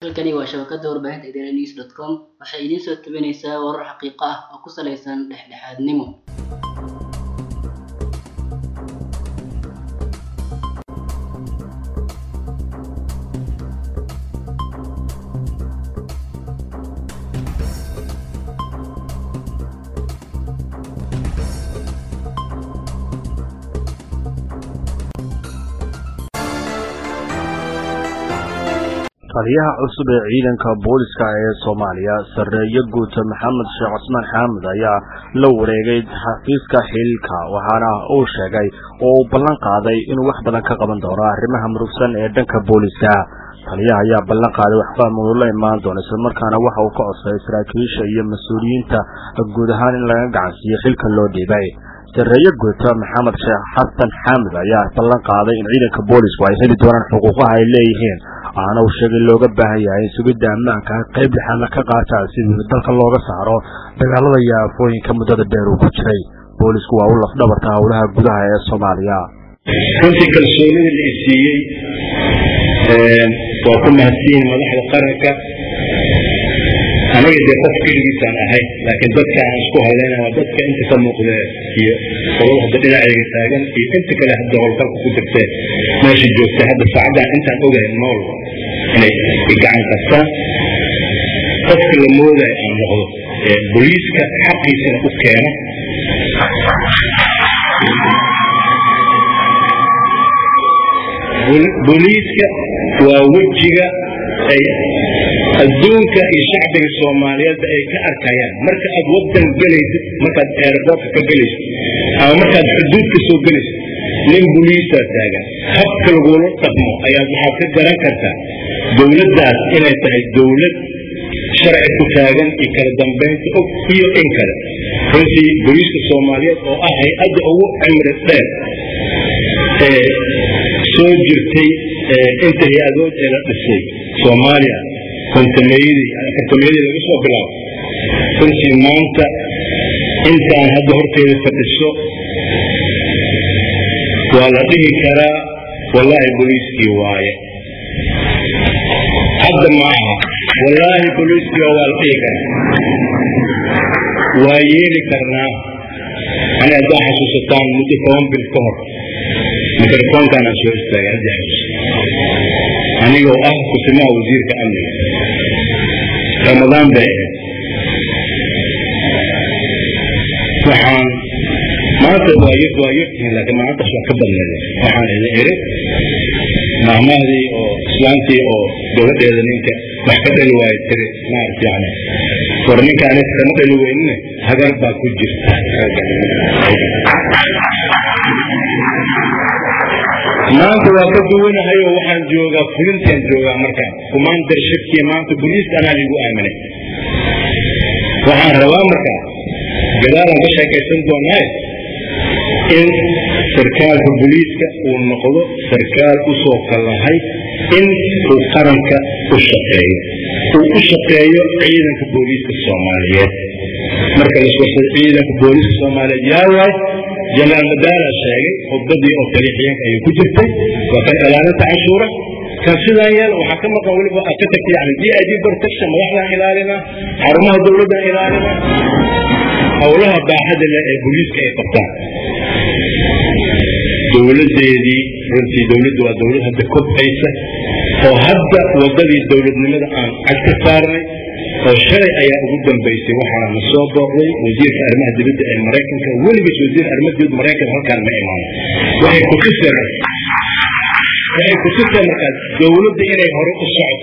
halkani waa shabakada warbaahinta idaaha news dot com waxay idiin soo tabinaysaa warar xaqiiqo ah oo ku saleysan dhexdhexaadnimo taliyaha cusub ee ciidanka booliska ee soomaaliya sarreeye guuta maxamed sheekh cusmaan xaamud ayaa la wareegay xafiiska xilka waxaana uu sheegay oo uu ballan qaaday inuu wax badan ka qaban doono arrimaha murugsan ee dhanka booliska taliyaha ayaa ballan qaaday waxfaham uu la imaan doono islamarkaana waxa uu ka codsaday saraakiisha iyo mas-uuliyiinta guud ahaan in laga gacansiiyo xilka loo dhiibay sarreeye guuta maxamed sheekh xasan xaamud ayaa ballan qaaday in ciidanka boolisku ay heli doonaan xuquuqaha ay leeyihiin waxaana uu sheegay looga baahan yahay in sugidda ammaanka qayb lixaadna ka qaataan sidii dalka looga saaro dagaalada iyo aafooyinka muddada dheer uu ku jiray boolisku waa u lafdhabarta howlaha gudaha ee soomaaliya runtii kalsoonida la isiiyey waa ku mahadsiin madaxda qaranka aniga dee qof keligiisaan ahay laakiin dadka aan isku hadlayna waa dadka inta ka muuqda iyo qolada hadda dhinacayga taagan iyo inta kale hadda howlgalka ku jirteen meesha joogta hadda saacaddan intaan ogahay nool inay gacan qabtaan qofka la moodayo aan noqdo boliiska xaqiisana u keeno boliiska waa wejiga ay adduunka iyo shacbiga soomaaliyeedba ay ka arkayaan marka aad wadan gelaysid markaad airboortka ka gelaysid ama markaad xuduudka soo gelaysid nin boliisaa taagan habka lagula dhaqmo ayaad waxaad ka garan kartaa dowladdaas inay tahay dowlad sharci ku taagan iyo kala dambaynta og iyo in kale runtii boliiska soomaaliyeed oo ah hay-adda ugu cimri dheer ee soo jirtay inta hay-adood ee la dhisay soomaaliya kontameeyadii afartameeyadii laga soo bilaabo runtii maanta intaan hadda horteeda fadhiso waa la dhihi karaa wallaahi boliiskii waaye hadda ma aha wallaahi boliiskii waa la dhihi karaa waa yeeli karnaa ani haddaa xasuusataan muddo toban bil ka hor mikrofoonkaan aan soo istaagay haddii xasuusa anigoo ah kusimaha wasiirka amniga ramadaan bay ahayd waxaan maanta waa y waa yartihiin laakiin maalintaas waa ka badneed waxaan idin iri maamahdii oo islaantii oo gabadheeda ninka wax ka dhali waayo tiri maarata yani war ninkaani kama dhali weynine hagar baa ku jirta maanta waa ka duwanahay oo waxaan joogaa fulintaan joogaa markaan kumaandar shirkiya maanta boliiska anaa ligu aaminay waxaan rabaa markaa gadaalaan ka sheekaysan doonaaye in sarkaalka boliiska uu noqdo sarkaal u soo kallahay in uu qaranka u shaqeeyo uu u shaqeeyo ciidanka booliiska soomaaliyeed marka laswasada ciidanka booliiska soomaaliyeed yaa waay janaal madaala sheegay khudbadii oo taliixiyeenka ayay ku jirtay waa kan ilaalinta canshuura kan sidaan yeel waxaa ka maqan weliba ka tagtay yani d i d protection madaxdaan ilaalina xarumaha dowladdan ilaalina howlaha baaxada leh ee booliiska ay qabtaan dowladeedii runtii dowladdu waa dowlad hadda kobcaysa oo hadda wadadii dowladnimada aan cad ka saarnay oo shalay ayaa ugu dambaysay waxaana soo booqday wasiirka arrimaha dibadda ee maraykanka weligiis wasiir arrimaha dibadda maraykanka halkaan ma imaan waxay kutuseen waxay kutuseen markaas dowladda inay hore u socdo